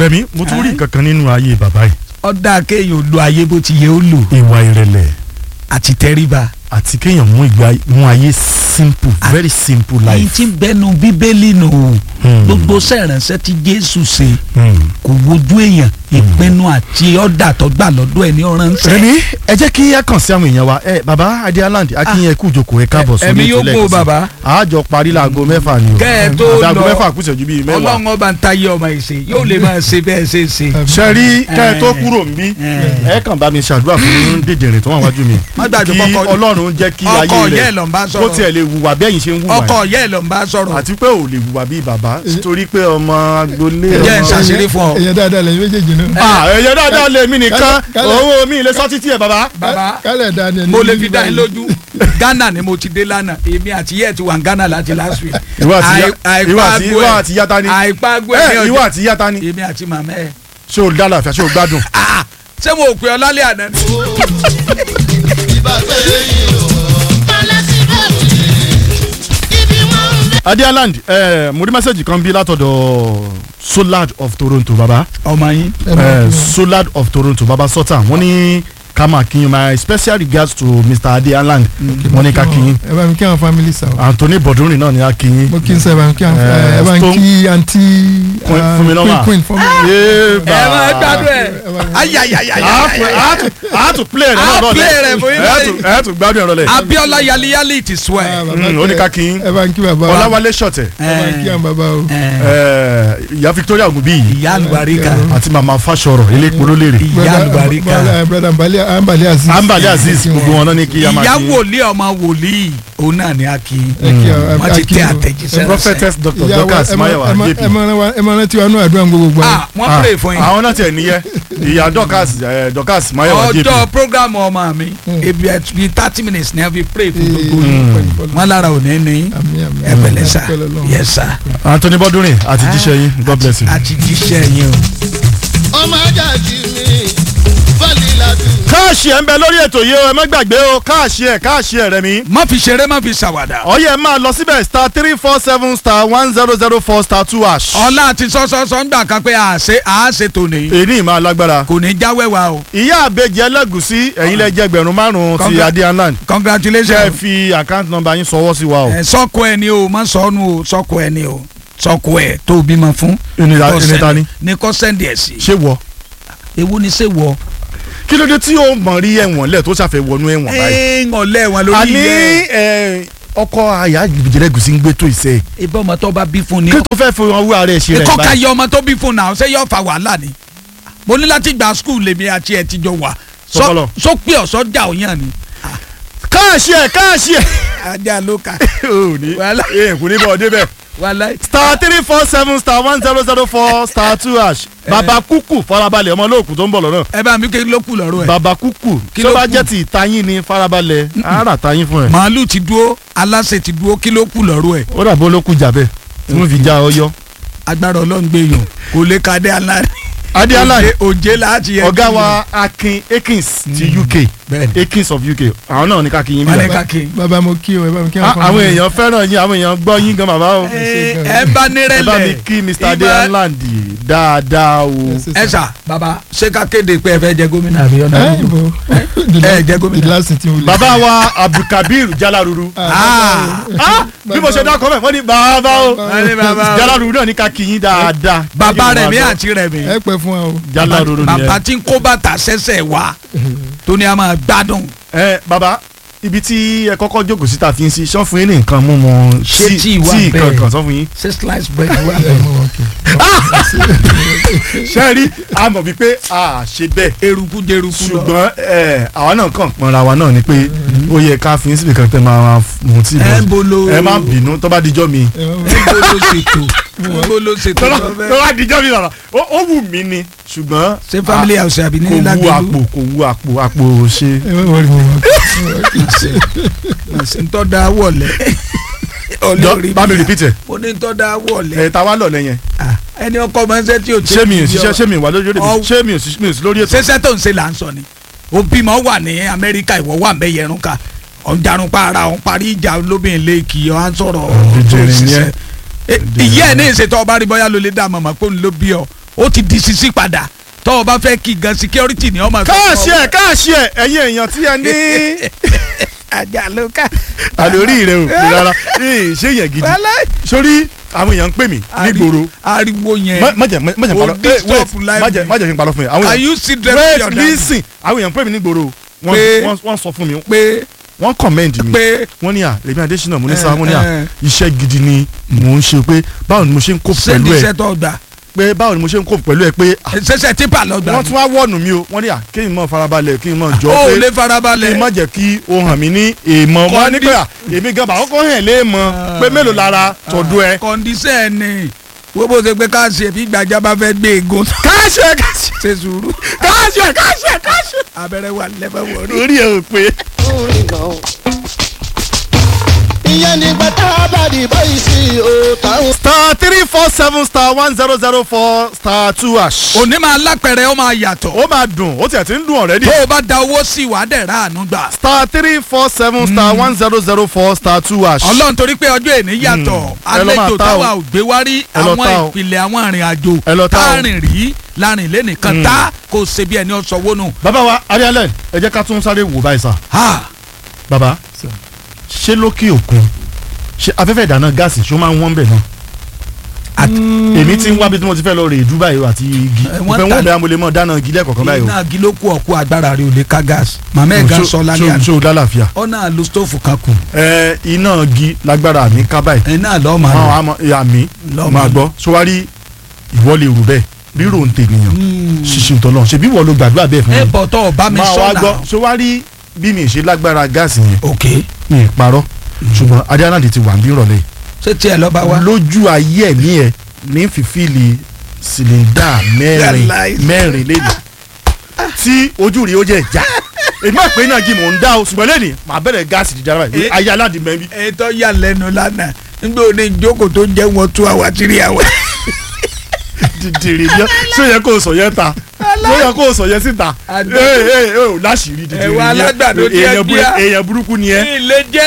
rẹmi mo tún rí nǹkan kan nínú ayé bàbá yìí ọ̀dà kéèyàn lo ayé bó ti yẹ ó lò ìwà ìrẹ̀lẹ̀ àti tẹríba àti kéèyàn mú ìgbà mú ayé simple very simple èyí life. tí ń bẹnu bíbélì nù Hmm. gbogbo sẹ̀ránṣẹ́ tí jésù ṣe Hmm. kò wojú èèyàn ìpinnu àti ọ̀dà tó gbà lọ́dọ̀ ẹ̀ ní ọ̀ránṣẹ́. rẹmi ẹ jẹ́ kí ẹ kàn sí àwọn èèyàn wa ẹ baba adialand akínyẹn ẹ kú ìjókòó ẹ káàbọ̀ sórí ẹ̀mí yóò ètò gbó lẹ́ẹ̀kan sí. bàbá. àjọ parí láago mẹ́fà ni o kẹ́ ẹ tó àti aago lọ mẹ́fà kù ìṣẹ́jú bíi mẹ́wàá. ọlọ́run ọba ń tayé ọmọ ìṣe yóò lè máa ṣe bẹ́ẹ̀ ṣe ṣe. sẹ́rí kẹ́ ẹ tó Eh. kúrò níbí Eh. ẹ kàn bá mi ṣàdúrà fún dèdèrè tó wà wájú mi Má gbàgbé kí kọ́kọ́- ọlọ́run jẹ́ kí ọkọ ayé yẹ́ ẹ̀ rẹ̀ ló ń bá kó sọ̀rọ̀ tiẹ̀ lè wùwà bẹ́ẹ̀ yìí ṣe ń wùwà ọkọ yìí. yẹ́ ẹ̀ ló ń bá sọ̀rọ̀ àti pé ò lè wùwà bíi bàbá torí pé ọmọ agboolé Jẹ́ ọmọ- ìṣàṣírí fún ọ. èyàn dáadáa lẹ́yìn méjèèjì náà. Ah, ẹ̀yẹ dáadáa lè mí nìkan Kálẹ̀- kálẹ̀- owó mi lè sọ títí ẹ̀ bàbá. bàbá kálẹ̀ dáa ni ẹni mo lè ní fi dá yín báyìí. lójú ghana ni mo ti dé lánàá èmi àti yẹ́ ẹ̀ ti wà ní ghana láti last week. ìwọ àti ya- Àì- ìwọ àti àìpágbó ìwọ ẹ̀- àti yata ni àìpágbó ẹ ẹ̀ ní ìwọ ọjọ́ àti yata ni èmi àti màmá ẹ̀. ṣé o dá láàfíà ṣé o gbádùn. Ah, ṣé mo ò pè ọ lálẹ́ àná ni. adialand ẹ mo rí mẹ́sẹ̀gì kan bí látọ̀dọ̀ solad of toronto baba ọmọ yín. Ẹ máa ẹ kí wọn. solad of toronto baba sultan wọ́n ní ká máa kí yín my special regards to mr adialand wọ́n ní ká kí yín ẹ bá mi kí àwọn family sa o. anthony bọ̀dúnrìn náà ní ká kí yín. mo kí n sẹ ẹ bá mi kí àwọn Eh, ẹ bá mi Stone- kí àǹtí Queen- ah, Fúnmi Nọ́mà. queen queen fún mi. Yéèbà. ẹ máa gbádùn ẹ ẹ bá mi- ayayayaya. a tún play rẹ A náà play rẹ̀ fún yín báyìí. ẹ tún gbádùn ẹ̀rọ lẹ̀. abiola yaliyali ti sọ Ah, ẹ. bàbá Mm, kí ó ní ẹ- ká kí yín. ẹ bá ń kí bàbá wa. ọláwálé ṣọ̀tẹ̀ ẹ bá ń kí àwọn bàbá o. ẹ, ìyá victoria ogunbíyì ìyá àlùbáríkà àti mama fásọrọ elépo lólèrè ìyá Brother- àlùbáríkà brother- brother Ambali Ambali Aziz. ambali aziz Kí wọn. gbogbo wọn náà ní kí a máa ìyá kí yín. wòlíì ọmọ wòlíì òun náà ni a kì í Ẹ kí àwọn- wọ́n ti a kí tẹ wọn. àtẹ̀jíṣẹ́ ránṣẹ́. prophetess dr Ìyá wa, dorcas ẹ máa- mayowa ẹ máa- jp ẹ máa rán wa- ẹ máa rántí wa nú àdúrà gbogbo gbà. ah wọ́n pray fún yín àwọn náà tiẹ̀ níyẹ ìyá dorcas ẹ, dorcas mayowa jp ọjọ́ program ọmọ mi ebi ẹ bíi thirty minutes ni a fi pray fún gbogbo yín wọn lára ò ní ní ẹ pẹ̀lẹ́ sá yes sá anthony bọ́dúnrìn àti jíṣẹ́ yín god bless you. àti jíṣẹ́ yín o. ọmọ ajájí mi bọ́ọ̀lì làdù. káàṣì ẹ̀ ń bẹ lórí ètò yìí o ẹ má gbàgbé o káàṣì ẹ̀ káàṣì ẹ̀ rẹ̀ mi. má fi ṣeré má fi ṣàwàdà. ọyẹ máa lọ síbẹ̀ star three four seven star one zero zero four star two hash. ọlá àti sọ́sọ́sọ́ ń gbà kan pé àṣẹ àṣẹ tòní èyí máa lágbára. kò ní jáwé wa o ìyá àbejì ẹlẹ́gùsí ẹ̀yin lẹ jẹ́ ẹgbẹ̀rún márùn-ún ti Congra- adianland. ṣe é congratulations. fi account number yín sọwọ́ sí wa o. ẹ sọkọ ẹ ni o má sọnù o sọkọ ẹ ni o sọkọ ẹ tó bímọ fún. Ẹni- Kó ẹni ta send- ni? ní kò sẹ́ndì ẹ̀ sí. ṣé wọ. ewu ni ṣé wọ. kí ló dé tí o mọ̀ rí ẹ̀wọ̀n lẹ̀ tó ṣàfẹ́ wọnú ẹ̀wọ̀n báyìí. ẹ ń ọ̀lẹ́ wọn lórí àní yẹ. ẹ, ọkọ àyà ìjẹlẹgùsí ń gbé tó ìṣe. ibà ọmọ tó bá bí fún ni. kí tó fẹ́ fi ọwọ́ ara ẹ̀ ṣe rẹ̀ kọ́ ka báyìí. yẹ ọmọ tó bí fún náà ṣé yóò fa wàhálà ni. mo ní láti gba skul lèmi àti ẹ ti jọ wà. Sọpọlọ. sọ pé ọ̀sọ́ jà òyàn ni. káàṣì ẹ̀ káàṣì ẹ̀. ajá ló ka. ò ní Wàhálà. ẹ̀ kò ní bọ̀ débẹ̀. wàhálà. star three four seven star one zero zero four star two hash. bàbá kúkú farabalẹ̀ ọmọ olóòkú tó ń bọ̀ lọ́nà. ẹ bá mi kí ló kù lọ́rọ̀ ẹ̀. bàbá kúkú Kí tí ó ló bá kù? jẹ́ ti ìtayín ni farabalẹ̀ ara tayín fún ẹ. màálù ti dúró aláṣẹ ti dúró kí ló kù lọ́rọ̀ ẹ̀. ó dàbí olókùn jàbẹ́ tí wọ́n fi já ọyọ́. agbára ọlọ́run gbé yàn kò lè ka dé aláàrí. Adéalá Òjé- òjé láti yẹ. ọ̀gá wa akin akins ti uk bẹ́ẹ̀ni. akins of uk àwọn náà ní ká kí yín wọ́n ní bí ká kí. bàbá mo kí o ẹ bá mi kí Ah, àwọn àwọn family. èèyàn fẹ́ràn yín àwọn èèyàn gbọ́ yín gan bàbá o. ẹ ẹ bá ẹ nírẹ̀lẹ̀. bá mi kí mr Ibà- adeland dáadáa o. Yes, yes, ẹ sir. sà bàbá ṣé ká kéde pé ẹ fẹ́ jẹ gómìnà àbí ọ̀nà ẹ àbúrò. ibo ẹ jẹ́ gómìnà. the last thing we bàbá wa abdulkabir jalaruru. Ah, Ah, bí mo ṣe dákọ̀ mẹ́ wọ́n ní bàbá o wọ́n ní bàbá o. jalaruru náà ní ká kí yín dáadáa. bàbá rẹ̀ mi àti rẹ̀ mi. ẹ pẹ́ fún wa o. jalaruru bàbá nìyẹn. tí ń kó bàtà sẹ́sẹ̀ wá tó ní a máa gbádùn. ẹ bàbá ibi tí ẹ kọ́kọ́ jókòó síta fi ń sí sọ fún yín ní nǹkan mú mọ Ṣé tíì wà tíì bẹ́ẹ̀? kankan sọ fún yín. ṣé slice bread wà ẹ mọ wọn kì ṣé rí a mọ̀ wípé a ṣe bẹ́ẹ̀ eruku jeruku lọ. ṣùgbọ́n ẹ àwa náà kàn pọnra wa náà ni pé ó yẹ ká fi ń síbi kan tẹ́ máa mú tí ẹ ń bolo ẹ má bínú tó bá dijọ́ mi. ẹ mọ ẹ ń bolo ṣètò ẹ ń bolo ṣètò tó lọ́fẹ́. bá dijọ́ mi bàbá ó ó wù mí ni ṣùgbọ́n ṣé family house àbí ní kò wú lágbèlú. àpò kò wú àpò àpò ṣe. ẹ mọ wọlé mọ wọn. ṣe ń tọ́ da wọ̀lẹ̀. jọ bá mi repeat ẹ mo ní ń tọ́ da wọ̀lẹ̀. ẹ ta wá lọ lẹ́yìn Ah, ẹni ọkọ máa ń ṣe tí o ṣé mi ò ṣiṣẹ́ ṣé mi wà lórí Ọ- ṣé mi ò sí- mi ò sí lórí ètò. ṣẹṣẹ tó ń ṣe là ń sọ ni òbímọ wà ní amẹ́ríkà ìwọ wà mẹ́yẹ ẹ̀rún ká ọ̀njarun pa ara ọ̀n parí ìjà olóbìnrin lẹ́ẹ̀kì ọ̀ á sọ̀rọ̀ Dídìrín ni ẹ. ìyá ẹ̀ ní ìṣètò ọba rí bọ́yá ló lè dá màmá pé òun ló bí ọ ó ti di sisi padà tọ́ ọ bá fẹ́ kí gan security ni ọmọ káàṣì ẹ̀ káàṣì ẹ̀ ẹ̀yin èèyàn tí ẹ ní ajá ló ká. àlórí rẹ ò pé rárá ee ṣé yẹn gidi Wálé. sórí àwọn èèyàn ń pè mí nígboro ariwo yẹn má má jẹ má jẹ Ó parọ́ eh, disturb wait life má jẹ mi. má jẹ kí n parọ́ fún yẹn àwọn are èèyàn you still dressing wait your dad listen àwọn èèyàn ń pè mí nígboro wọ́n Pé- wọ́n wọ́n sọ fún mi pé wọ́n commend mi pé wọ́n ní à lèmi adésínà mo ní Eh, sáà mo ní à eh. iṣẹ́ gidi ni mò ń ṣe pé báwo ni mo ṣe ń kó ṣé pẹ̀lú ní ẹ̀ iṣẹ́ tó gbà pé báwo ni mo ṣe ń kó pẹ̀lú ẹ̀ pé ah, ṣẹṣẹ tipa lọ gbà wọ́n tún wá wọ̀nù mi o wọ́n ní à kí n mọ̀ farabalẹ̀ kí n mọ̀ jọ ó pé lè kí farabalẹ̀ n má jẹ́ kí o hàn mí ní èèmọ̀ wọ́n ní pé à èmi gan bá kọ́kọ́ hàn lé mọ̀ pé mélòó lára tọ̀dọ̀ ẹ. kọ́ndíṣẹ́ ni wo bó ṣe pé ká ṣe bí gbàjà bá fẹ́ gbé egun káṣẹ káṣẹ ṣe sùúrù káṣẹ káṣẹ káṣẹ. abẹ́rẹ́ wà lẹ́fẹ̀ wọ̀rí. orí ẹ ò pé. orin gan. ìyẹn nígbà tá a bá di báyìí sí o táwọn. star three four seven star one zero zero four star two hash. òní máa lápẹ̀rẹ̀ ó máa yàtọ̀ ó máa dùn ó tiẹ̀ ti ń dùn already. tó o bá da owó sí wàá dẹ̀ ra àánú gbà. star three four seven star one zero zero four star two hash. ọlọ́run torí pé ọjọ́ èní yàtọ̀ Ẹ lọ máa àlejò ta o. táwa ò gbé wá rí Ẹ lọ àwọn ta o. ìpìlẹ̀ àwọn arìnrìn àjò Ẹ lọ ta o. táàrin rí láàrin lẹ́nìkan tá kò ṣe bí ẹni ọ̀sọ̀ wónú. bàbá wa arialẹ ẹ jẹ́ ká tún sáré wò báyìí sá. bàbá ṣé lókè òkun ṣé afẹ́fẹ́ ìdáná gáàsì ṣó máa ń wọ́n bẹ̀ náà. èmi ti ń wá bí tí mo ti fẹ́ lọ rè é Dubai o àti igi Ẹ, wọ́n mo fẹ́ ta- wọ́n bẹ́ẹ̀ mo lè mọ̀ dáná igi lẹ́ẹ̀kọ̀ọ̀kan báyìí o. iná agi ló kú ọ̀kú agbára rẹ̀ ò lè ká gáàsì màmá ẹ̀ gan Ṣó- sọ lálẹ́ ṣó- àná ṣó lálàáfíà. ọ̀nà lu stóòfù kan kù ẹ iná igi lágbára mi ká báyìí. ẹ̀ náà lọ́ọ́ máa àwọn lọ. àmọ́ ìyá mi Lọ́mọ. máa gbọ́ sọwárí ìwọ lè rù bẹ́ẹ̀ rírò ń tènìyàn ṣíṣe ìtọ́lọ́ ṣe bí wọ́n lo gbàdúrà bẹ́ẹ̀ fún ẹ mi. bọ̀ tọ́ ọba mi máa wá sọ̀nà gbọ́ sọwárí bí mi ṣe lágbára gáàsì yẹn ok mi ì parọ́ ṣùgbọ́n adéhànàdì ti wà ń bí ìrọ̀lẹ́ ṣé tiẹ̀ lọ́ba wa. lójú ayé ẹ̀mí ẹ̀ ní fífìlì sìlẹ̀ndà mẹ́rin Yàrá mẹ́rin lẹ́nu tí ojú rí ó jẹ́ ìjà èmi máa pè é náà jí mò ń dá o ṣùgbọ́n lẹ́nu màá bẹ̀rẹ̀ gáàsì jíjà báyìí Eh. ayé aládìí mẹ́rin ètò yà lẹ́nu lánàá nígbà òní ìjókòó tó jẹ́ wọn two hours three hours. dìdìrì yẹn ṣé yẹ kó o sọ yẹn ta ṣé yẹ kó o sọ yẹn síta Àdó. ee ee ee o láṣìírí dìdìrì Ẹ̀wà alágbàdo díẹ̀ èèyàn burú- díẹ̀. èèyàn burúkú ni ẹ. ilé jẹ́.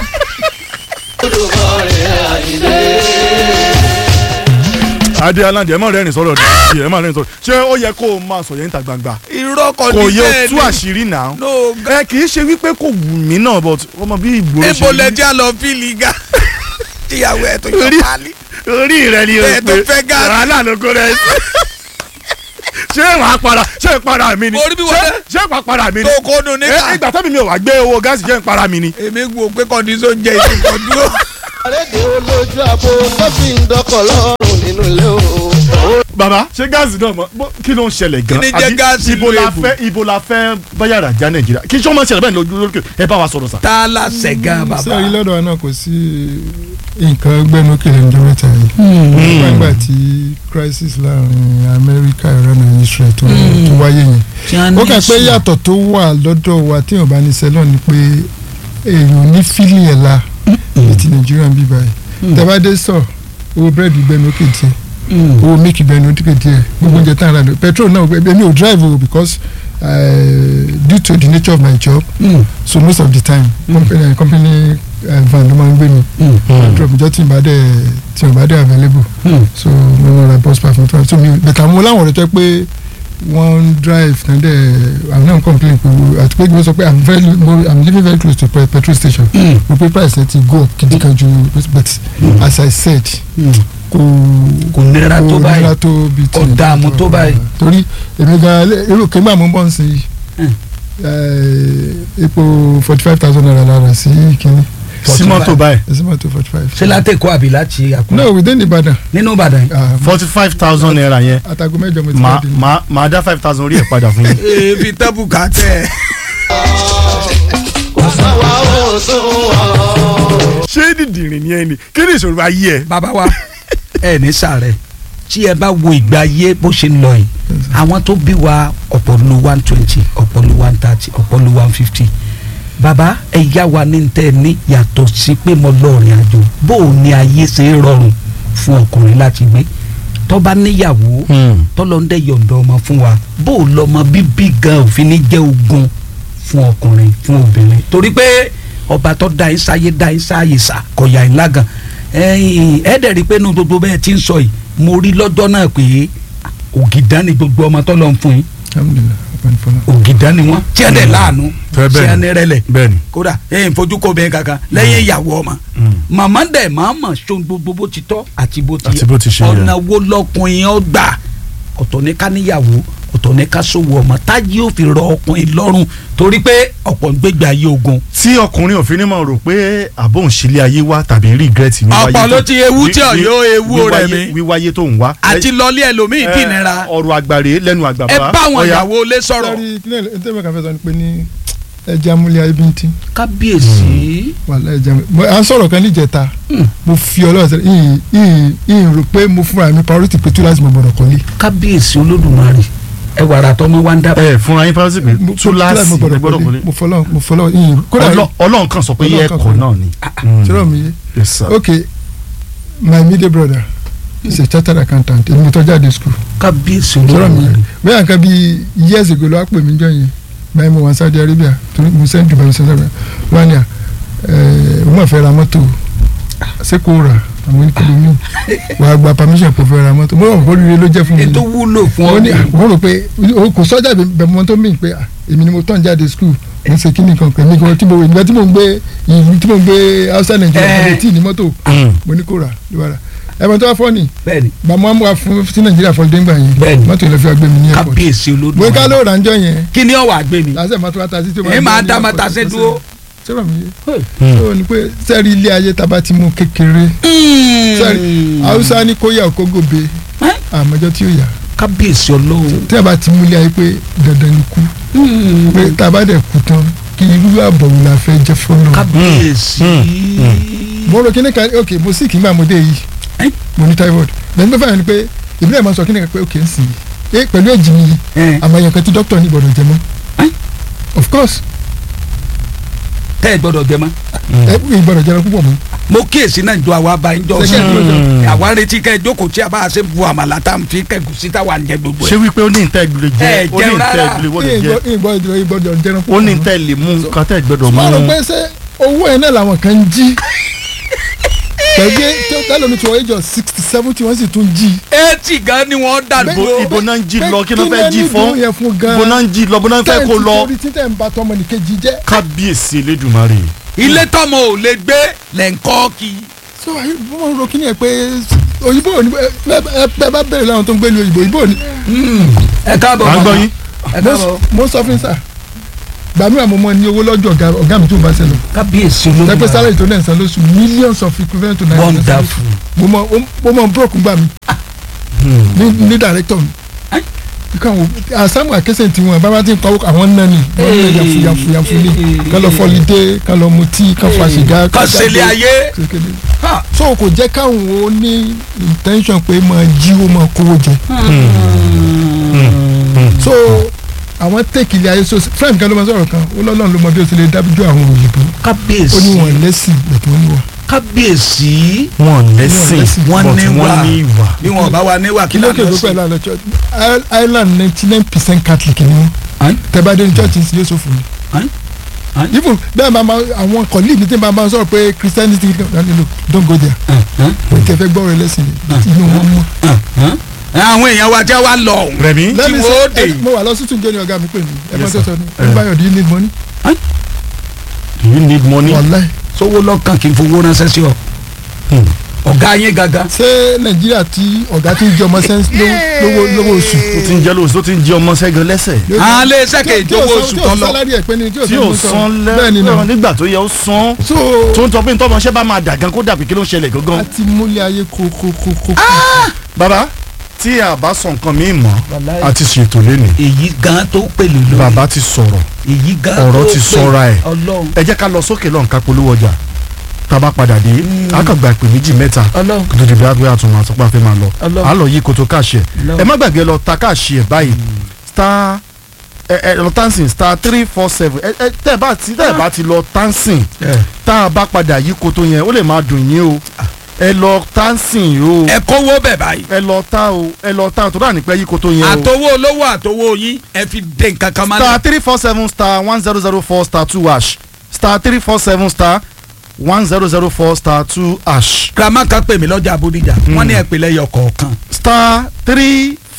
adé aláǹdì ẹ má rẹ́rìn sọ̀rọ̀ dì ẹ má rẹ́rìn sọ̀rọ̀ ṣé ó yẹ kó o máa sọ yẹn níta gbangba irọ́ kọ́ kò ní yẹ o bẹ́ẹ̀ tú ni. àṣírí náà no ẹ kì í ṣe wípé kò wù mí náà but ọmọ bí ìgboro ebo ṣe rí. lẹ́jà lọ fíìlì ga tíyàwó ẹ̀ tó yọ Orí- pálí. orí rẹ ni o Ẹ tó fẹ́ gáàsì. wàhálà ló kó rẹ sí. ṣé wàá para ṣé para mi ni Orí bí Ṣé- wọlé. ṣé wàá para mi ni tó kó nu ẹ níkà. ìgbà tẹ́mi mi ò wá gbé owó gáàsì jẹ́ ń para mi ni. èmi wo pé kọ́ndíṣọ́ jẹ́ ìsìnkọ́ dúró. àrédè olójú àpò tó fi ń dọkọ̀ lọ́rùn nínú ilé o. bàbá ṣé gáàsì náà mọ bó- kí ló ń ṣẹlẹ̀ gan Kí ni jẹ́ Àbí gáàsì ibo ìlú la èbò? fẹ́ ibo la fẹ́ báyàrá já nàìjíríà kí sọ́mọ ṣẹlẹ̀ bẹ́ẹ̀ lójú lókè ẹ bá wa sọ̀rọ̀ sà. tá a la sẹ̀gán bàbá. sẹ́ẹ̀rí lọ́dọ̀ wa náà kò sí nǹkan gbẹ́nukè lẹ́nu mẹ́ta yìí nígbà tí crisis láàrin Amẹ́ríkà Iran and Israel tó tó wáyé yẹn ó kà pé yàtọ̀ tó wà lọ́dọ̀ wa téèyàn bá ní sẹ́lọ̀ ni pé èèyàn ní fílì ẹ̀ la ní ti Nàìjíríà ń bí báyìí tẹ́bádé sọ owó búrẹ́dì gbẹ́nukè tiẹ̀ owó mílìkì gbẹ́nukè tiẹ̀ gbogbo oúnjẹ tá a rà lọ petrol náà èmi ò drive o because uh, due to the nature of my job so most of the time company company uh, van ló máa ń gbé mi drop jọ tí n bá dẹ̀ tí n bá dẹ̀ available so mo lọ ra bus pass mo tún so mi bẹ̀tà mo láwọn ọ̀rẹ́ tó yẹ pé wọ́n ń drive náà dẹ̀ àwọn náà ń complain pé wo- àti pé wọ́n sọ pé i'm very mo i'm living very close to pe- petrol station mo pé price ẹ ti go up gidi kan ju but as i said kò kò nira tó kò báyìí. nira tó bíi Kò dààmú tó báyìí. torí èmi gan irú kéńgbà mo ń bọ̀ ń sìn Mm. yìí epo forty five thousand naira lára sí kínní sí mọ́tò báyìí ẹsẹ̀ mọ́tò forty five. ṣé látẹ̀kọ́ àbí láti àkúrẹ́. no within Ìbàdàn nínú Ìbàdàn yìí. ah, forty five thousand naira yẹn atago mẹ́jọ mo ti màá jáde. màá màá dá five thousand orí ẹ̀ padà fún yín. èèfì tẹ́bù ká tẹ̀. kò sáwà ó sún wọn. ṣé dìdìrín ni ẹ ni kí ni ìṣòro ayé ẹ. bàbá wa ẹ ní sàárẹ̀ tí ẹ bá wo ìgbà ayé bó ṣe ń lọ yìí àwọn tó bí wa ọ̀pọ̀ lu one twenty ọ̀pọ̀ lu one thirty ọ̀pọ̀ lu one fifty bàbá ẹ yá wa ní tẹ́ ẹ ní yàtọ̀ sí pé mo lọ rìn àjò bó o ní ayé ṣe é rọrùn fún ọkùnrin láti gbé tó bá níyàwó tọ́lọ́ ń dẹ̀ yọ̀ǹda ọmọ fún wa bó o lọ́mọ bíbí gan òfin ní jẹ́ ogun fún ọkùnrin fún obìnrin torí pé ọba tó da yín sáyé da yín sáyé sá kọ̀yà yín lágàn ẹ̀yin ẹ̀ dẹ̀ rí i pé inú gbogbo bẹ́ẹ̀ ti ń sọ yìí mo rí lọ́jọ́ náà pé ògìdá ni gbogbo ọmọ tó lọ ń fún yín alhamdulilayi ọpẹ́ fọlá. ògìdá ni wọn tí ẹ dẹ láàánú Fẹ́ tí bẹ́ẹ̀ ẹ ni. ní rẹlẹ bẹ́ẹ̀ni kódà ẹ ń fojú kó bẹ́ẹ̀ kankan lẹ́yìn ìyàwó ọmọ màmá dẹ̀ máa mọ̀ ṣó gbogbo bó ti tọ́ àti bó ti Àti bó ti ṣe yẹ. ọ̀nà wo lọkùnrin ọ gbà ọ̀tọ̀ ní ká níyàwó ọ̀tọ̀ ní ká sòwò ọmọ táyé ò fi rọ ọkùnrin lọ́rùn torí pé ọ̀pọ̀ ń gbégbé ayé ogun tí ọkùnrin òfin ní mọ̀ rò pé àbóhùn sílé ayé wá tàbí regret wíwáyé Ọ̀pọ̀ ló tó- ti ewu tí wí- ọ̀yọ́ wí- ewu wíwáyé- rẹ̀ mi. wíwáyé tó ń wá. àti lọlé ẹlòmíì Ẹ, dìnnira ọ̀rọ̀ àgbàre lẹ́nu àgbà ẹ bá àwọn Ọya. ìyàwó lé sọ̀rọ̀ sọ́ọ́rí kílẹ̀ ntẹ́mẹ̀ kan fẹ́ sọ ni pé ní ẹja múlẹ̀ ayé bí n tí kábíyèsí wàhálà ẹja múlẹ̀ mo à ń sọ̀rọ̀ kan níjẹta mo fi ọlọ́run sẹ́lẹ̀ ìyìn ìyìn ìyìn rò pé mo fúnra mi priority pé túláàsì mo gbọ́dọ̀ kọ́lé. kábíyèsí olódùmarè ẹ wàrà tọmọ wa ń dá ẹ fúnra yín fásitì pé Mo- túláàsì mo gbọ́dọ̀ ẹ gbọ́dọ̀ kọ́lé kọ́lé mo fọlọ́ mo fọlọ́ ìyìn kódà Ọlọ́- ọlọ́run kan sọ pé yẹ Ọlọ́run kan ẹ̀kọ́ sọ. náà ni. ṣọlọ́ mi yé Yes, sir. okay my middle brother is a chartered accountant èmi tó jáde school kábíyèsí ṣọlọ́ mi yé olódùmarè bẹ́ẹ̀ nǹkan bíi years ago ló wá pè mí jọ yẹn báyìí mo wà ní Saudi Arabia torí mo send Dubai mo send Saudi Arabia wọ́n á ní à ẹ̀ wọ́n fẹ́ ra mọ́tò ṣé kò rà àwọn oníkèlè mi wà á gba permission kò fẹ́ ra mọ́tò mo rò pé oríire ló jẹ́ fún mi ètò wúlò fún wọ́n ọ ní wọ́n rò pé o kò sọ́jà bẹ̀ mọ́ tó mìíràn pé à, èmi ni mo tán jáde school mo ń ṣe kíni kan pẹ̀lú ìgbà tí mo ìgbà tí mo ń gbé ìlú tí mo ń gbé outside Nigeria Eh. mo lè tí ì ní mọ́tò Mm. mo ní kó rà ló bá rà ẹ̀mọ́ tó wá fọ́ ni bẹ́ẹ̀ni gbàmọ́ àmúwa fún sí Nàìjíríà fọlọ́dé ńgbà yẹn Bẹ́ẹ̀ni. mọ́tò ìlọ́fẹ́ wa gbé mi ní airport kábíyèsí mo ká olódùmarè ló rà ń jọ yẹn kí ni ọwọ́ àgbẹ̀ mi lásìkò máa tó wá ta sí tí ó ẹ máa gbé dá ní máa airport. ta ṣe dúró. sọ́rọ̀ mi yé Mm. ó ní pé sẹ́ẹ̀rì ilé ayé tá a bá ti mú kékeré sẹ́ẹ̀rì Haúsá ní kó yà kó gòbe Ẹ́? àmọ́jọ́ tí ó yà kábíyèsí ọlọ́run tí a bá ti mú ilé ayé pé dandan ni kú pé tá a bá dẹ̀ kú tán kí irú àbọ̀wò la fẹ́ jẹ́ fọ́nà. kábíyèsí mo rò kíní kan ok mo sì kí n gbà mo dé yìí Ẹ́? mo ní typhoid lẹ́nu tó fẹ́ràn ni pé ìbílẹ̀ máa sọ kíní kan pé ok ń sìn yìí pẹ̀lú èjì mi yìí Ẹ́. àmọ́ ẹ̀yàn kan tí dókítà ní gbọ́dọ̀ jẹ mọ́ Ẹ́? of course tẹ́ ẹ gbọ́dọ̀ jẹ mọ́ ẹ kú ìgbọ́dọ̀ jẹ púpọ̀ mọ́ mo kíyèsí náà jọ àwa bá ń jọ Ṣé sí kí ẹ dúró jọ? àwa retí kẹ́ ẹ jókòó tí a bá ṣe bu àmàlà tá à ń fi kẹ́gùn sí táwa ń jẹ gbogbo ṣé ẹ̀ wípé ó ní ìtẹ́ ìgbìlẹ̀ jẹ́ Ẹ ó ní jẹun ìtẹ́ rárá. ìgbìlẹ̀ gbọ́dọ̀ jẹ́ ìgbọ́dọ̀ ìgbọ́dọ̀ jẹ ó ní ìtẹ́ lè mú nǹkan tẹ́ gbọ́dọ̀ mú. mo rò pé ṣé owó ẹ̀ náà làwọn kan ń jí pẹ̀lú tẹ́lómi tí wọ́n yé jọ sixty seventy wọ́n sì tún jí. eighty gan ni wọ́n dàgbò ibo ibo náà ń jí pé lọ kí ló kí fẹ́ ni jí ẹni fún dùn yẹn fún gan-an? ibo náà ń jí lọ ibo náà ń fẹ́ kó lọ torí títẹ̀ ń ba tọmọ nìkejì jẹ́. kábíyèsí elédùnmarè. ilé tọmọ ò lè gbé lẹ́ńkọ́ kí so ayi mo ro kí ni ẹ pé òyìnbó ò ní ẹ ẹ bá bẹ̀rẹ̀ láwọn tó ń gbé lu òyìnbó òyìnbó ò ní. ẹ káàbọ̀ à ń gbọ́ màmá. yín. ẹ mo káàbọ̀ mo sọ fún yín sà gbàmíra mo mọ ní owó lọ́jọ́ ọ̀gá ọ̀gá mi tó ń bá ṣẹlẹ̀ kábíyèsí pẹpẹ olódùmarè sálẹ̀ tó náà san lóṣù millions of equivalent to naira wonderful mo mọ mo mọ broke gbà mí ní ní director mi Ẹ́? nǹkan wo àsámù àkẹsẹ̀ tí wọn bàbá ti ń pawó àwọn náà ni wọn náà yàfu yàfu yàfu ni kán lọ fọlidé kán lọ mutí kán fa sìgá kàn sẹ́lẹ̀ ayé kékeré Ha. so kò jẹ́ káwọn ó ní intention pé máa jíwó máa kówó jẹ so àwọn tẹ́kì ilé ayé so frank kan ló máa sọ̀rọ̀ kan ó lọ́lọ́run ló mọ bí o ti lè dábìjọ́ àwọn òyìnbó ó ní kábíyèsí wọn lẹ́sìn bẹ̀tẹ̀ wọn níwà kábíyèsí wọn lẹ́sìn wọ́n but ní wà. wọ́n ní ìwà. bí wọn bá wa níwà kí kí ló ló kè kè ló sí. pẹ̀lú àlọ́ church I- Ireland ninety nine percent catholic ni wọn Ẹ́? tẹ́bàdé ní church yóò sọ fún mi Ẹ́? Ẹ́? even bẹ́ẹ̀ máa ma àwọn colleague mi tí máa ma sọ̀rọ̀ pé christianity kan no don't go there o tẹ fẹ́ gbọ́ rẹ lẹ́sìn ni inú wọn mọ́. àwọn èèyàn wa jẹ́ wa lọ ọ̀hún. rẹmi Let me wọ́n say, dé. ẹ- mo wà lọ́sítún jẹ́ ni ọ̀gá mi pè mí ẹ máa Yes, tó sir. sọ ni everybody do you need money do you need money. wàláì sówó lọ́kàn kì í fowó ránṣẹ́ sí ọ Hmm. ọ̀gá yín gangan. ṣé nàìjíríà tí ọ̀gá tí ń jẹ ọmọ sẹ́ńs lówó lówó oṣù ó ti ń jẹ́ lóòótọ́ tó ti ń jẹ́ ọmọ sẹ́gun lẹ́sẹ̀. àwọn ilé iṣẹ́ kejì tí ò owó san- oṣù tí ò tó lọ. sálárì ẹ̀ pé ni tí ò tí san ò mọ́tò. san bẹ́ẹ̀ ni lẹ́wọ̀n náà nígbà tó yẹ ó san so tó ń tọ́ pé ntọ́mọṣẹ́ bá máa dà gan kó dàbí kí ló ń ṣẹlẹ̀ a gangan. ti múlẹ̀ ayé kókókókó. bàbá tí a bá sọ nǹkan mi mọ́ Wàláhì. a ti ṣètò lẹ́nu èyí gan tó pèlè lórí. bàbá ti sọ̀rọ̀ èyí gan ọ̀rọ̀ tó ti pè- sọra ẹ̀. ọlọ́run ẹ jẹ́ ká lọ sókè lọ́n ká polówó ọjà tá a bá padà dé a kàn gba ìpè méjì mẹ́ta ọlọ́run kó tó di bí a gbé àtúnwò àtúnpá fẹ́ máa lọ Ọlọ́run. a lọ yí koto káàṣì ẹ̀ Ọlọ́run. ẹ má gbàgbé lọ ta káàṣì ẹ̀ báyìí star ẹ ẹ lọ tansin star three four seven ẹ ẹ tẹ́ ẹ bá ti tẹ́ ẹ bá ti lọ tansin tá a bá padà yí koto yẹn ó lè máa dùn yín o ẹ lọ tansin o ẹ kówó bẹ̀ báyìí. ẹ lọ ta o ẹ lọ ta o tó dáa nípẹ́ yí koto yẹn o àtowó olówó àtowó yín ẹ fi dé nǹkan kan máa star three four seven star one zero zero four star two hash star three four seven star one zero zero four star two hash girama kan pè mí lọ́jà Bódìjà wọ́n ní ẹ̀pẹ̀lẹ̀ yọ kọ̀ọ̀kan. star three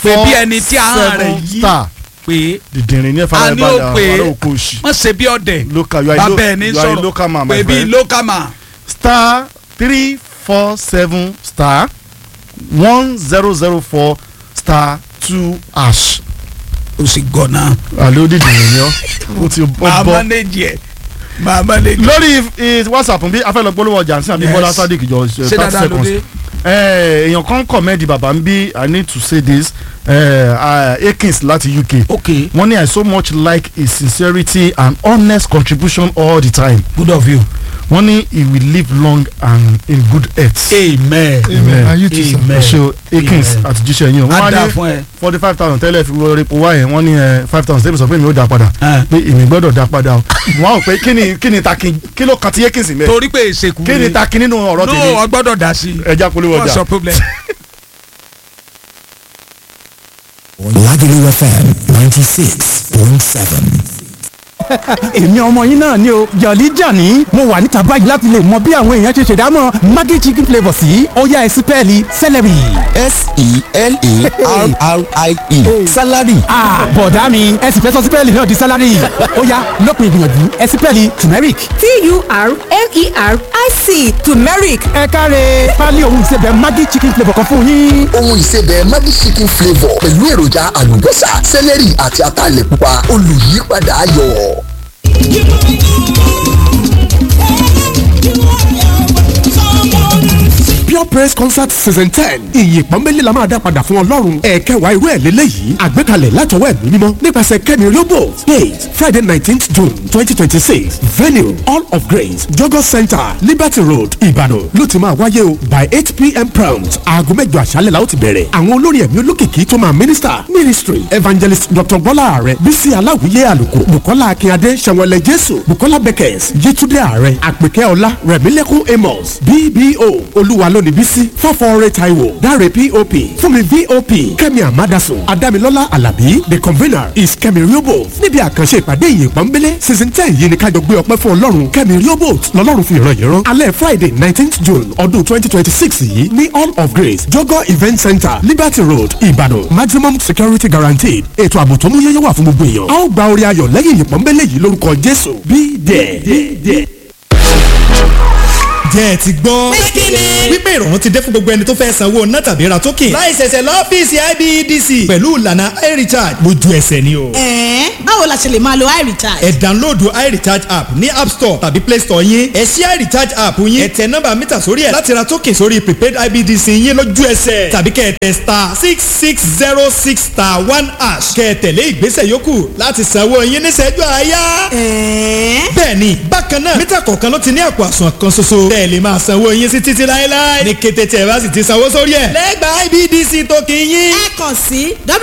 pé bí ẹni tí ahọ́n rẹ̀ yí star pé dìdìrín ní ẹ̀fà a rẹ̀ ní bá ó dà pé wàlẹ́ òkú òsì wọ́n ṣe bí ọ̀dẹ̀ local you are a bàbá lo- ẹ̀ ní you are a local man sọ̀rọ̀ my pé bí friend local man star three four seven star one zero zero four star two hash ó sì gọ̀nà àlẹ́ ó dìdìrín ní ọ́ ó ti máa bọ́ manage ẹ̀ máa manage lórí eh, whatsapp bí afẹ́lẹ́ gbólóhùn ọjà nsìn àbí Yes. bọ́lá sadiq jọ eh, ṣé thirty dáadáa ló seconds dé Eh, èèyàn kan kọ̀mẹ́ẹ̀dì bàbá ń bí i need to say this eh, uh, akins láti uk ok wọ́n ní i so much like his sincerity and honest contribution all the time good of you wọ́n ní he will live long and in good health. amen amen and you too sir. Amen. ṣe akins Amen. àtijọ́ yín o á wọ́n dáa á ní fún ẹ forty five thousand tẹ́lẹ̀ fi wọ epo wá yẹn wọ́n ní five thousand tẹ́lẹ̀ sọ pé èmi ò dá padà Ah. pé èmi gbọ́dọ̀ dá padà o wọ́n á rò pé kí ni kí ni takin kí ló kan ti akins mẹ́ torí pé èsèkú kí ni takin nínú ọ̀rọ̀ no tèmi ọ gbọ́dọ̀ dá sí i ẹja polówó what's ọjà. your problem. Lagelu FM 96.7. èmi ọmọ yín náà ni o jọ̀lí jàní mo wà níta báyìí láti lè mọ bí àwọn èèyàn ṣe ṣèdámọ̀ maggi chicken flavour sí ọ̀yá ẹ̀sìn pẹ́ẹ́lí celery. S-E-L-A-R-R-I-E. Salary. Ah, bọ̀dá mi ẹ sì fẹ́ sọ sípẹ́ẹ̀lì náà di sálárì ọ̀yá lópin ìgbìyànjú ẹ sípẹ́ẹ̀lì turmeric. T-U-R-M-E-R-I-C turmeric ẹ káre pálí ohun ìsebẹ̀ maggi chicken flavour kan fún yín. ohun ìsebẹ̀ Maggi chicken flavour pẹ̀lú èròjà àlùbọ́sà sẹ́lẹ̀rì àti ataalẹ̀ pupa olùyípadà ayọ̀. pure praise concert season ten ìyìn pọ́nbélé la máa dá padà fún ọlọ́run ẹ̀ẹ́kẹwàá irú ẹ̀ lélẹ́yìí àgbékalẹ̀ látọwọ́ ẹ̀mí mímọ́ nípasẹ̀ kẹ́mi riobo date friday nineteenth june twenty twenty six venue all of grace jogo center liberty road ìbàdàn ló ti máa wáyé o by eight pm prompt aago mẹ́jọ àṣálẹ̀ la ó ti bẹ̀rẹ̀ àwọn olórin ẹ̀mí olókìkí tó máa minister ministry evangelist dr bọ́lá ààrẹ bísí aláwìyé àlùkò bukola akínyadé sẹ̀wọ̀lẹ̀ jésù bukola beckers yétúndé ààrẹ àpèkẹ́ ọlá rẹ̀mílẹ́kùn amos bbo olúwa lónìí bísí fọ́fọ́ọ́rẹ́ taiwo dáre pop fúnmi vop kẹ́mi amadasun adámilọ́lá alábí the convener is kẹ́mi riobot níbi àkànṣe ìpàdé ìyìn pọ́nbélé season ten yìí ni kájọ gbé ọpẹ́ fún ọlọ́run kẹ́mi riobot lọ́lọ́run fi ìran yìí rán alẹ́ friday nineteenth june ọdún twenty twenty six yìí ní all of grace jogo event center liberty road ìbàdàn maximum security guaranteed ètò ààbò tó mú yẹ́yẹ́ wà fún gbogbo èèyàn a ó gba orí ayọ̀ lẹ́yìn ìyìn pọ́nbélé yìí lórúkọ jésù be there. jẹ́ ẹ ti gbọ́. wípé ìrọ̀rùn ti dé fún gbogbo ẹni tó fẹ́ sanwó ná tàbí ra token. láì ṣẹ̀ṣẹ̀ lọ́fíìsì IBEDC. pẹ̀lú ìlànà iRecharge lójú ẹsẹ̀ ni o. ẹ̀ẹ́n báwo la ṣe lè máa lo iRecharge. ẹ download iRecharge app ní app store tàbí play store yín. ẹ ṣí iRecharge app yín. ẹ tẹ nọ́mbà mítà sórí ẹ̀ láti ra token sórí prepaid IBEDC yín lójú ẹsẹ̀. tàbí kẹ́ ẹ tẹ star six six zero six star one hash. kẹ́ ẹ tẹ̀lé ìgbésẹ̀ yòókù láti sanwó yín níṣẹ́jú àáyá. ẹ̀ẹ́n bẹ́ẹ̀ni bákan náà mítà kọ̀ọ̀kan ló ti ní àpò àsùnwọ̀n kan ṣoṣo tẹ́ ẹ lè máa sanwó yín sí títí láéláé ní kété tí ẹ bá sì ti sanwó sórí ẹ̀ lẹ́gbàá IBDC tó kì í yín. ẹ kàn sí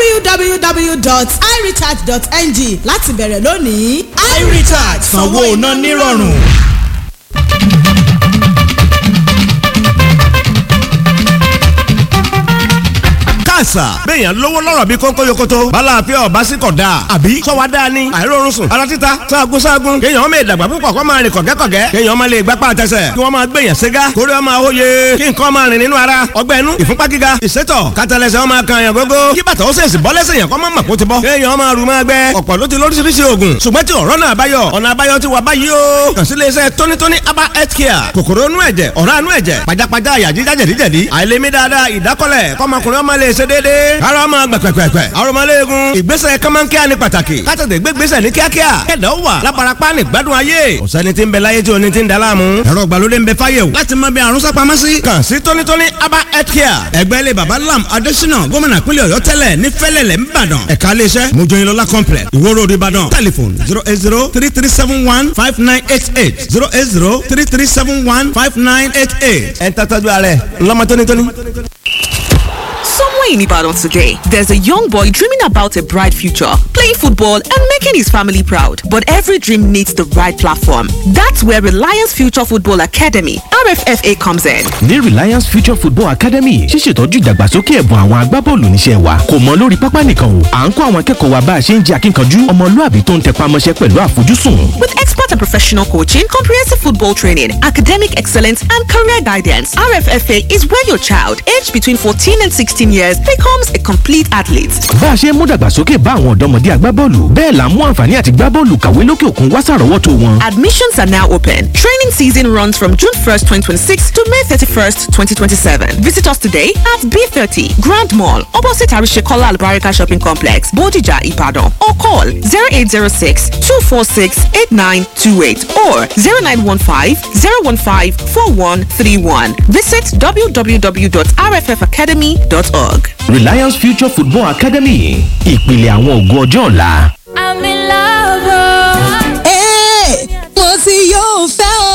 www.irecharge.ng láti bẹ̀rẹ̀ lónìí. iRecharge sanwó iná nírọ̀rùn. káàsà béèyàn lówó lọ́rọ̀ bí kónkó yokoto balàáfíà ọba sí kọ̀ dáa àbí sọ́wọ́ dáa ni àìrórun sùn ara títa sáàgùn sáàgùn kéèyàn ọmọ ìdàgbà púpọ̀ kó máa rìn kọ̀gẹ́kọ̀gẹ́ kéèyàn ọmọ lè gbapá àtẹsẹ̀ kí wọ́n máa gbèyàn ségá kórè ọmọ àwòye kí nǹkan máa rìn nínú ara ọgbẹ́ inú ìfúnpá gíga ìsétọ̀ kátàlẹ́sẹ̀ ọmọ kan yàn gógó kí bàtà ó sèṣì bọ́ lẹ́sẹ̀ yàn kọ́ máa mọ̀ kó ti bọ́ kéèyàn ọmọ rù máa gbẹ ọ̀pọ̀ ló ti lóríṣiríṣi oògùn ṣùgbọ́n tí ọ̀rọ̀ náà báyọ̀ ọ̀nà àbáyọ ti wà báyìí o kàn sí iléeṣẹ́ tónítóní aba health care kòkòrò inú ẹ̀jẹ̀ ọ̀rá inú ẹ̀jẹ̀ pajápajá àyà jíjá jẹ̀díjẹ̀dí àìlèmí dáadáa ìdákọ́lẹ̀ kọ́mọkùnrin ọmọ lè ṣe déédéé ara ọmọ gbẹ̀pẹ̀pẹ̀pẹ̀ arọmọléegun ìgbésẹ̀ kọ́mọ́nkíá ní pàtàkì kátàtẹ̀ gbégbésẹ̀ ní kíákíá kẹ̀dọ̀ wà lábarapá ní gbádùn ayé ọ̀sẹ́ni tí ń bẹ láyé tí oní ti ń da láàmú ẹ̀rọ ìgbàlódé ń bẹ fáyé o láti mọ bí àrùn sápamọ́ sí. kàn sí tónítóní aba health care ẹgbẹ́ ilé baba lam adésínà gómìnà pínlẹ̀ ọ̀yọ́ tẹ́lẹ̀ ní fẹ́lẹ̀lẹ̀ ńbàdàn ẹ̀ka iléeṣẹ́ mojoyinlola complex ìwó road ìbàdàn telephone zero eight zero three three seven one five nine eight eight zero eight zero three three seven one five nine eight eight ẹ̀ ń tàtàjú ààrẹ ńlọmọ tónítóní. Somewhere in Ibadan today, there's a young boy dreaming about a bright future, playing football and making his family proud. But every dream needs the right platform. That's where Reliance Future Football Academy, RFFA, comes in. ní Reliance Future Football Academy ṣíṣètọ́jú ìdàgbàsókè ẹ̀bùn àwọn agbábọ́ọ̀lù níṣẹ́ wa kò mọ lórí pápá nìkan o à ń kọ́ àwọn akẹ́kọ̀ọ́ wa bá a ṣe ń jẹ́ akínkanjú ọmọlúàbí tó ń tẹpá mọ́ṣẹ́ pẹ̀lú àfojúsùn. With expert and professional coaching, comprehensive football training, academic excellence, and career guidance, RFFA is where your child, aged between 14 and 16 years, becomes a complete athlete. bá a ṣe ń mú dàgbàsókè bá àwọn ọ̀dọ́mọdé agbábọ́ọ̀lù bẹ́ẹ̀ là ń mú àǹfààní àti gbábọ́ọ̀lù kàwé lókè òkun wá sàrọ́wọ́tò wọn. Admissions are now open. Training season runs from June 1st, 2026 to May 31st, 2027. Visit us today at B30 Grand Mall, opposite Arishekola Albarika Shopping Complex, Bodija, Ibadan, or call 0806 246 8928 or 0915 015 4131. Visit www.rffacademy.org. Reliance Future Football Academy ìpìlẹ̀ àwọn ògo ọjọ́ ọ̀la. I'm in love. Hey, mo ti yóò fẹ́ o.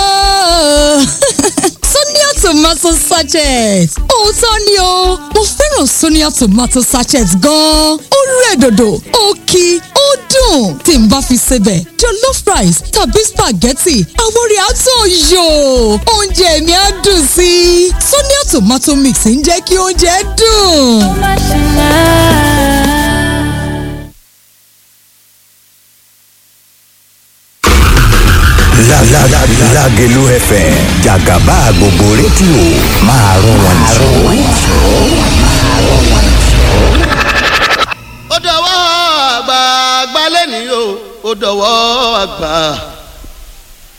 Sonia tomato sachet. Òótọ́ ni o, mo fẹ́ràn Sonia tomato sachet gan-an. Ó rẹ̀ dòdò, ó kí, ó dùn. Tí n bá fi sebẹ̀, jollof rice tàbí spaghetti, àwọn orí àtọ̀ yò. Oúnjẹ mi á dùn sí i. Sonia tomato mix ń jẹ́ kí oúnjẹ dùn. Lágẹ̀lú FM jàgàbá gbogbo rédíò máa rún wọn jù. ó dọwọ́ àgbà àgbà lẹ́nìí o ó dọwọ́ àgbà.